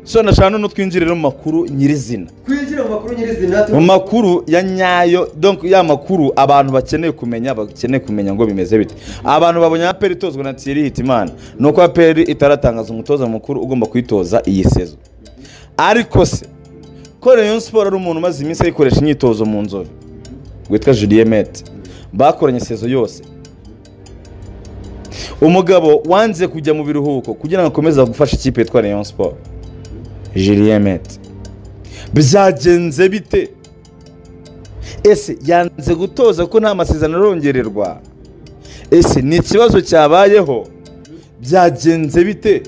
so nashaka noneho twinjirire mu makuru nyirizina twinjire mu makuru nyirizina mu makuru ya nyayo donc ya makuru abantu bakeneye kumenya bakeneye kumenya ngo bimeze bite abantu babonye aperi itozwa na thierry hitimana ni uko aperi itaratangaza umutoza mukuru ugomba kuyitoza iyi sezo ariko se ko rayon siporo ari umuntu umaze iminsi ayikoresha imyitozo mu nzobe witwa julie mete bakoranye sezo yose umugabo wanze kujya mu biruhuko kugira ngo akomeze gufasha ikipe yitwa rayon siporo julie mete byagenze bite ese yanze gutoza ko nta masezerano arongererwa ese ni ikibazo cyabayeho byagenze bite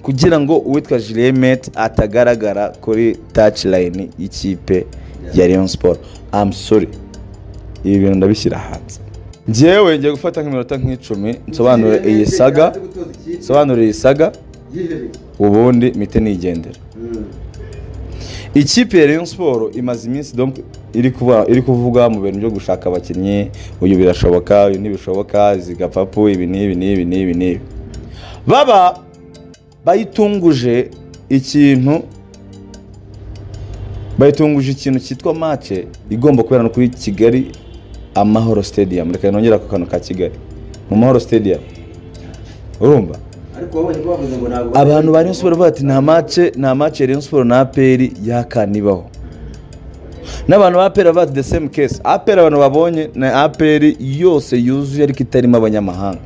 kugira ngo uwitwa julie mete atagaragara kuri tacilayini y'ikipe ya leon siporo amusore ibi bintu ndabishyira hanze ngewe ngiye gufata nk'iminota nk'icumi nsobanure iyi saga nsobanure iyi saga ubundi mite nigendera ikipe ya leon siporo imaze iminsi donc iri kuba- iri kuvuga mu bintu byo gushaka abakinnyi uyu birashoboka uyu ntibishoboka zigapapu ibi n'ibi n'ibi n'ibi n'ibi baba bayitunguje ikintu bayitunguje ikintu cyitwa make igomba kubera no kuri kigali amahoro stadium reka nongere ako kantu ka kigali mu mahoro stadium urumva ariko wowe niba wavuze ngo ntabwo abantu ba Rayon Sports bavuga bati nta mace nta mace Rayon Sports na APR yakanibaho n'abantu ba APR bavuga bati the same case APR abantu babonye na APR yose yuzuye ariko itarimo abanyamahanga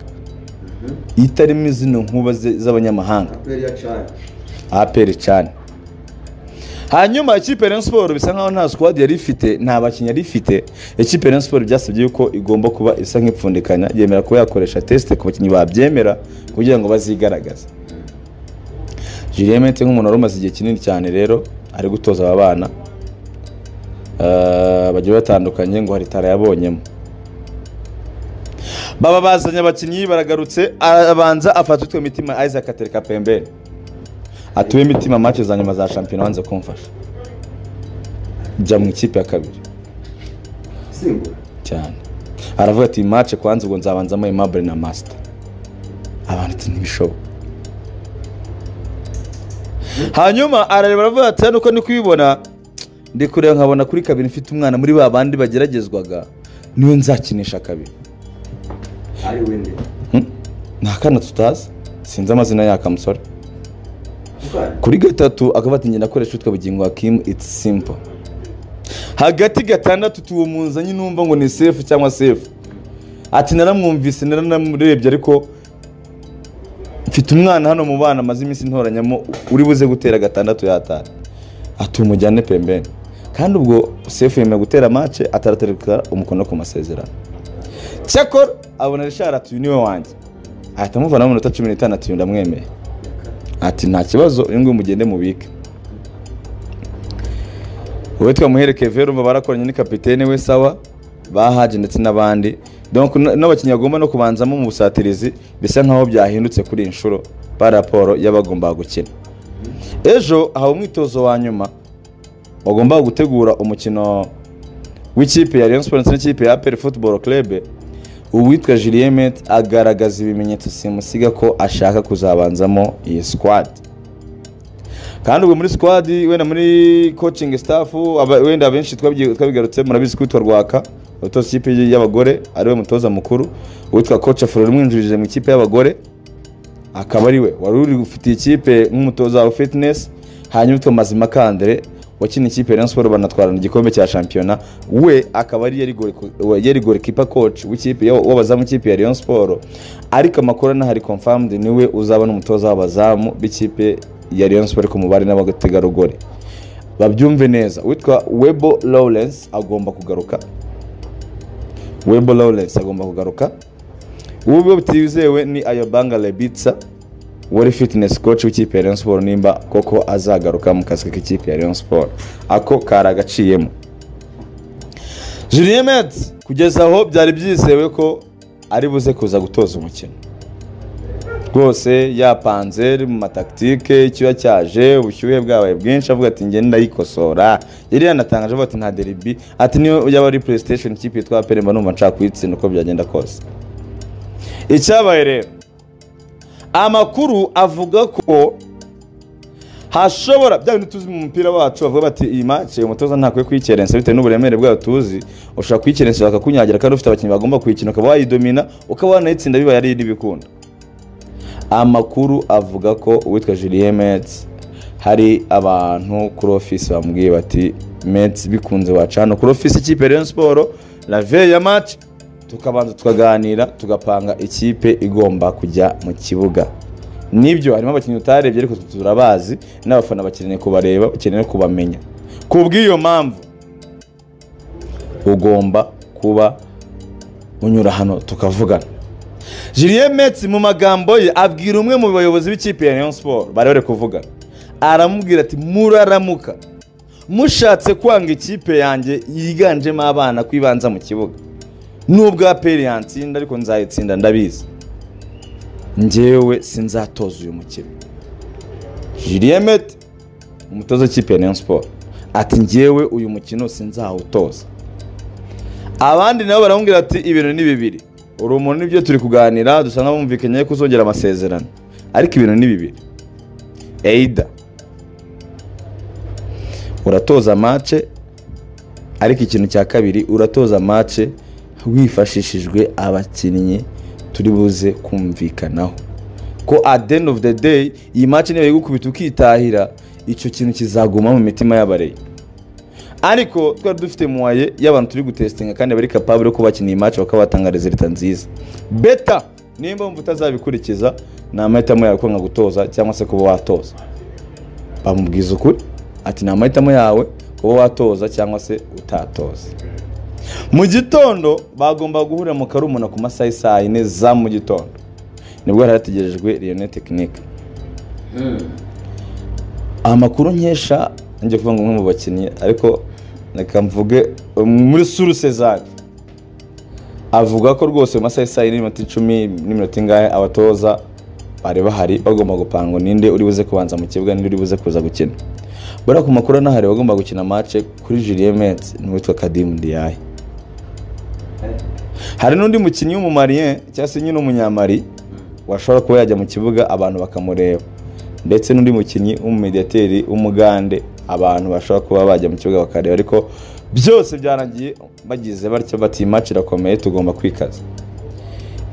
itarimo izino nkuba ze- z'abanyamahanga aperi ya cani APR cyane hanyuma ikipe ya Rayon Sports bisa nkaho nta squad yari ifite nta bakinnyi yari ifite ikipe ya Rayon Sports byasabye yuko igomba kuba isa nk'ipfundikanya yemera kuba yakoresha test ku bakinnyi babyemera kugira ngo bazigaragaze Julien Mente nk'umuntu wari umaze igihe kinini cyane rero ari gutoza aba bana Eh, bagiye batandukanye ngo hari tarayabonyemo baba bazanye abakinnyi baragarutse arabanza afata utwe mitima Isaac atereka pembeni atuwe imitima match za nyuma za shampiyona wanze kumfasha jya mu ikipe ya kabiri simbura cyane aravuga ati match kwanza ubwo nzabanzamo Aimable na Master abantu ati ntibishoboka hanyuma arareba aravuga ati hano uko ndi kubibona ndi kureba nkabona kuri kabiri mfite umwana muri ba bandi bageragezwaga niwe nzakinisha kabiri ari wende Hmm? ni akana tutazi sinzi amazina y'aka musore ukana kuri gatatu akaba ati ngenda akoresha utwo bugingo hakimu iti simpo hagati gatandatu tuwo muzanye numva ngo ni sefu cyangwa sefu ati naramwumvise naranamurebye ariko mfite umwana hano mu bana amaze iminsi ntoranyamo uri buze gutera gatandatu yatanu ati umujyane pembeni kandi ubwo sefu yemeye gutera mace ataratereka umukono ku masezerano cyakora abona rishara ati uyu niwe wanjye ahita amuvanaho mu minota cumi n'itanu ati uyu ndamwemeye ati nta kibazo uyu nguyu mugende mubike wowe twamuhere kevero umva barakoranye ni kapitene we sawa bahaje ndetse n'abandi donc n- n'abakinnyi bagomba no kubanzamo mu busatirizi bisa nkaho byahindutse kuri iyi nshuro ba raporo y'abagombaga gukina ejo hawe umwitozo wa nyuma bagombaga gutegura umukino w'ikipe ya Rayon Sports ndetse n'ikipe ya APR Football Club uwitwa Julien Met agaragaza ibimenyetso simusiga ko ashaka kuzabanzamo iyi squad kandi ubwo muri squad wenda muri coaching staff aba- wenda abenshi twabyi- twabigarutse murabizi kwitwa rwaka utoza ikipe y'abagore ariwe mutoza mukuru uwitwa coach Afro umwinjirije mu ikipe y'abagore akaba ari we wari uri ufitiye ikipe nk'umutoza wa fitness hanyuma utwo mazima kandere wakina ikipe ya Rayon Sports banatwarana igikombe cya shampiyona we akaba ari yari gole- yari gole kipa coach w'ikipe y'aba- w'abazamu ikipe ya Rayon Sports ariko amakuru anahari confirmed ni we uzaba n'umutoza w'abazamu b'ikipe ya Rayon Sports ku mubare n'abategarugori babyumve neza witwa Webo Lawrence agomba kugaruka Webo Lawrence agomba kugaruka uwo butizewe ni ayobanga lebitsa wari fitness coach w'ikipe ya Rayon Sports nimba koko azagaruka mu kazi k'ikipe ya Rayon Sports ako kari agaciyemo Julien Metz kugeza aho byari byizewe ko ari buze kuza gutoza umukino rwose yapanze mu matakitike icyuya cyaje ubushyuhe bwabaye bwinshi avuga ati ngenda ndayikosora yari yanatangaje avuga ati nta deribi ati niyo yaba ari playstation ikipe yitwa peremba numva nshaka kuyitsinda uko byagenda kose icyabaye rero amakuru avuga ko hashobora bya bintu tuzi mu mupira wacu bavuga bati iyi match uyu mutoza ntakwiye kuyikerensa bitewe n'uburemere bwayo tuzi ushobora kuyikerensa bakakunyagira kandi ufite abakinnyi bagomba kuyikina ukaba wayidomina ukaba wanayitsinda bibaye ari n'ibikunda amakuru avuga ko uwitwa Julien Metz hari abantu kuri ofisi bamubwiye bati Metz bikunze wacana kuri ofisi ikipe Rayon Sport la veille ya match tukabanza tukaganira tugapanga ikipe igomba kujya mu kibuga nibyo harimo abakinnyi utarebye ariko turabazi n'abafana bakeneye kubareba bakeneye kubamenya ku bw'iyo mpamvu ugomba kuba unyura hano tukavugana Julien Metz mu magambo ye abwira umwe mu bayobozi b'ikipe ya Rayon Sport bari bari kuvugana aramubwira ati muraramuka mushatse kwanga ikipe yanjye yiganjemo abana kwibanza mu kibuga nubwo aperi yantsinda ariko nzayitsinda ndabizi njyewe sinzatoza uyu mukino Julien Met umutoza w'ikipe ya Rayon Sport ati njyewe uyu mukino sinzawutoza abandi nabo baramubwira ati ibintu ni bibiri uri umuntu nibyo turi kuganira dusa nk'abumvikanye ko uzongera amasezerano ariko ibintu ni bibiri eida uratoza mace ariko ikintu cya kabiri uratoza mace wifashishijwe abakinnyi turi buze kumvikanaho ko at the end of the day iyi match niba igukubita ukitahira icyo kintu kizaguma mu mitima y'abareyi ariko twari dufite muwaye y'abantu turi gutesitinga kandi bari kapabure yo kubakina iyi match bakaba batanga rezilita nziza beta nimba wumva utazabikurikiza ni amahitamo yawe kwanga gutoza cyangwa se kuba watoza bamubwiza ukuri ati ni amahitamo yawe kuba watoza cyangwa se utatoza mu gitondo bagomba guhurira mu karumuna ku masaha y'i saa yine za mu gitondo nibwo hari hategerejwe riyone tekinike amakuru nkesha njya kuvuga ngo umwe mu bakinnyi ariko reka mvuge muri suru sezari avuga ko rwose mu masaha y'i saa yine n'iminota icumi n'iminota ingahe abatoza bari bahari bagomba gupanga ninde uri buze kubanza mu kibuga ninde uri buze kuza gukina buriya ku makuru anahari bagomba gukina mace kuri Julien Metz n'uwitwa Kadim Diaye hari n'undi mukinnyi w'umumarien cyangwa se nyine umunyamari washobora kuba yajya mu kibuga abantu bakamureba ndetse n'undi mukinnyi w'umumediateri w'umugande abantu bashobora kuba bajya mu kibuga bakareba ariko byose byarangiye bagize batyo bati match irakomeye tugomba kwikaza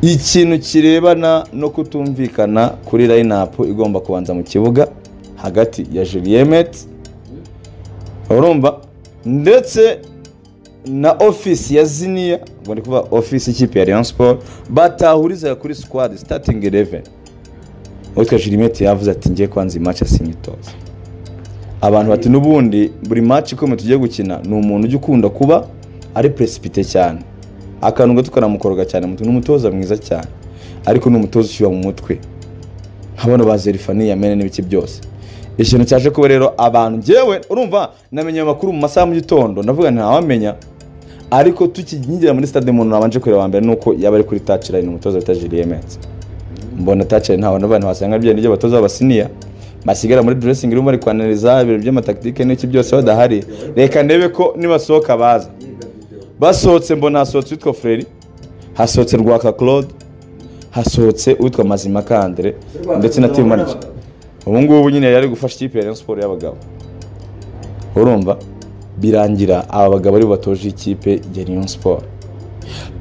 ikintu kirebana no kutumvikana kuri line-up igomba kubanza mu kibuga hagati ya Julien Metz urumva ndetse na ofisi ya ziniya ubwo ndi kuvuga ofisi y'ikipe ya Rayon Sport batahuriza kuri squad starting 11 uwitwa Jirimete yavuze ati ngiye kwanza iyi match asinyitoza abantu bati n'ubundi buri match ikomeye tugiye gukina ni umuntu ujya ukunda kuba ari precipite cyane akantu gato karamukoroga cyane mutu ni umutoza mwiza cyane ariko ni umutoza ushyira mu mutwe nk'abana ba Zerifani yamene n'ibiki byose ikintu cyaje kuba rero abantu ngewe urumva namenye amakuru mu masaha mu gitondo ndavuga ntawamenya ariko tukinyinjira muri stade umuntu nabanje kureba mbere nuko yaba ari kuri touch line umutoza wita Julien Metz mbona touch line ntawe n'abantu wasanga bya n'ibyo batoza abasiniya basigara muri dressing room bari kwanaliza ibintu by'amataktike n'iki byose badahari reka ndebe ko nibasohoka baza basohotse mbona hasohotse witwa Freri hasohotse Rwaka Claude hasohotse uwitwa Mazimaka Andre ndetse na Timaniki ubu ngubu nyine yari gufasha ikipe ya Rayon Sport y'abagabo urumva birangira aba bagabo aribo batoje ikipe ya Rayon Sport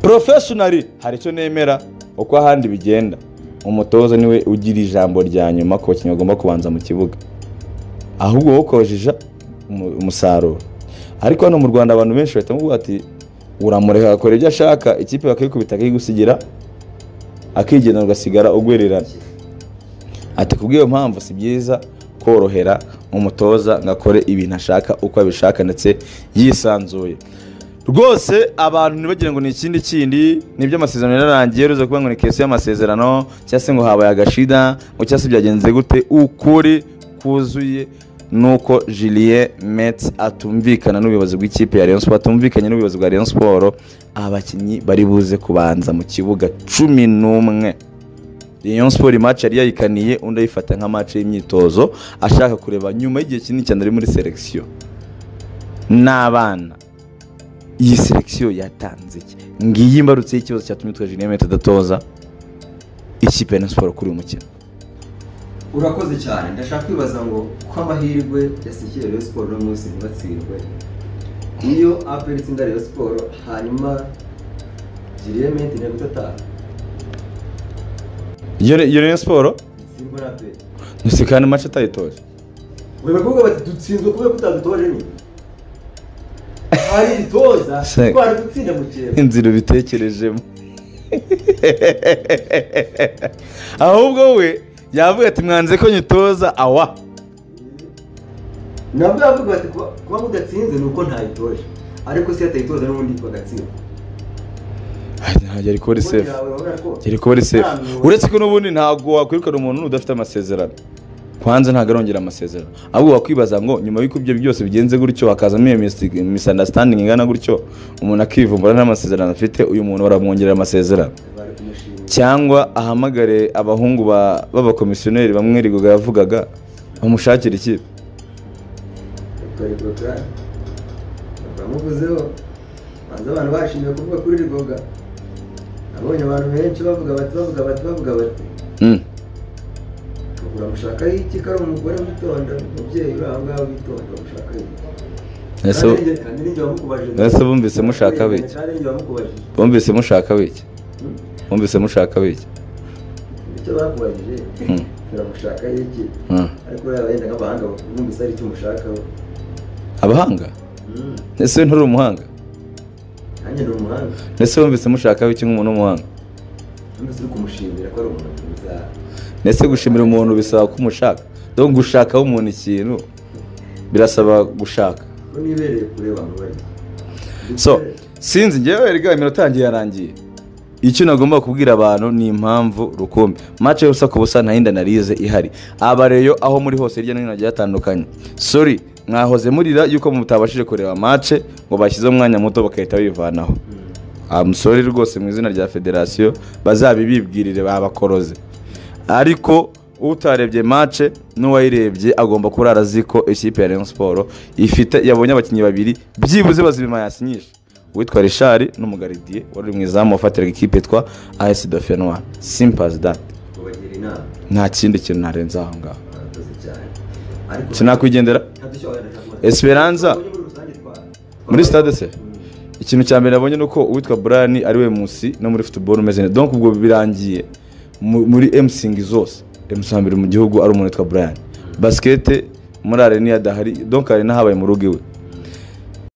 professionally hari icyo nemera uko ahandi bigenda umutoza niwe ugira ijambo rya nyuma ku bakinnyi bagomba kubanza mu kibuga ahubwo wowe ukojija umu- umusaruro ariko hano mu Rwanda abantu benshi bahita bavuga ati uramureka akora ibyo ashaka ikipe bakayikubita akayigusigira akigenda ugasigara ugwererana ati kubw'iyo mpamvu si byiza korohera umutoza ngo akore ibintu ashaka uko abishaka ndetse yisanzuye rwose abantu ntibagira ngo ni ikindi kindi nibyo amasezerano yararangiye ruza kuvuga ngo ni kesi y'amasezerano cyangwa se ngo habaye agashida ngo cyangwa se byagenze gute ukuri kuzuye nuko Julien Metz atumvikana n'ubuyobozi bw'ikipe ya Rayon Sport atumvikanye n'ubuyobozi bwa Rayon Sport abakinnyi bari buze kubanza mu kibuga cumi n'umwe Rayon Sport match yari yayikaniye undi ayifata nka match y'imyitozo ashaka kureba nyuma y'igihe kinini cyane ari muri selection n'abana iyi selection yatanze iki ngiyi imbarutse y'ikibazo cyatumye twa Julien Metz adatoza ikipe ya Rayon Sport kuri uyu mukino urakoze cyane ndashaka kwibaza ngo ko amahirwe yasikiye Rayon Sport uno munsi ntibatsindwe iyo apel itsinda Rayon Sport hanyuma Julienne Menti na Gutataha iyo iyo rero siporo itsindwe na apel si kandi mace atayitoje uyu bakobwa bati dutsinzwe kubera ko utadutoje nyine hari dutoza Se- twari gutsinda mu kirere inzira ubitekerejemo ahubwo we yavuga ati mwanze ko nyitoza awa nabwo yavuga bati kuba kuba mudatsinze ni uko ntayitoje ariko se atayitoza n'ubundi bagatsinda ntabwo ari kuri sefu uri yari kuba ari sefu uretse ko n'ubundi ntabwo wakwirukana umuntu udafite amasezerano kwanza ntabwo arongera amasezerano ahubwo wakwibaza ngo nyuma y'uko ibyo byose bigenze gutyo hakazamo iyo misunderstanding ingana gutyo umuntu akivumbura nta masezerano afite uyu muntu baramwongerera amasezerano bari kumushimira cyangwa ahamagare abahungu ba- b'abakomisiyoneri bamwe rigoga yavugaga bamushakira ikipe bakora ibikorwa bamuvuzeho banza abantu bashimiye kuvuga kuri rigoga nabonye abantu benshi bavuga bati bavuga bati bavuga bati Mm. uramushaka iki ko ari umugore witonda umubyeyi uri aho ngaho witonda uramushaka iki Ese Kandi ninjye- kandi ninjye wamukubajije. ese bumvise mushaka biki? kandi ninjye wamukubajije bumvise mushaka biki Hmm? bumvise mushaka biki icyo bakubajije Mm. uramushaka iki Ah. ariko uriya wenda nk'abahanga bumvise ari icyo umushakaho abahanga Mm. ese we nturi umuhanga nanjye ni umuhanga ese bumvise mushaka biki nk'umuntu w'umuhanga nubwo uri kumushimira ko ari umuntu mwiza ndetse gushimira umuntu bisaba ko umushaka dore gushakaho umuntu ikintu birasaba gushaka ko nibereye kure abantu bari so sinzi ngewe rega iminota yanjye yarangiye icyo nagomba kubwira abantu ni impamvu rukumbi mace y'ubusa ku busa nta yindi analize ihari abareyo aho muri hose hirya no hino hagiye hatandukanye sori mwahoze murira yuko mutabashije kureba mace ngo bashyizeho umwanya muto bagahita bivanaho Mm. amusore rwose mu izina rya federasiyo bazabibibwirire babakoroze ariko utarebye mace n'uwayirebye agomba kurara azi ko ikipe ya Rayon Sport ifite yabonye abakinnyi babiri byibuze bazima yasinyisha uwitwa rishari n'umugaridiye wari uri mu izamu wafatiraga ikipe yitwa as dofenwa simpazi dati kubagira inama nta kindi kintu narenze aho ngaho barakoze cyane ariko sinakwigendera Esperanza. Muri stade se? ikintu cya mbere nabonye ni uko uwitwa brian ari we musi no muri futuboro umeze neza donc ubwo birangiye mu- muri emusingi zose emusi wa mbere mu gihugu ari umuntu witwa brian basikete muri arena iyo adahari donc arena habaye mu rugo iwe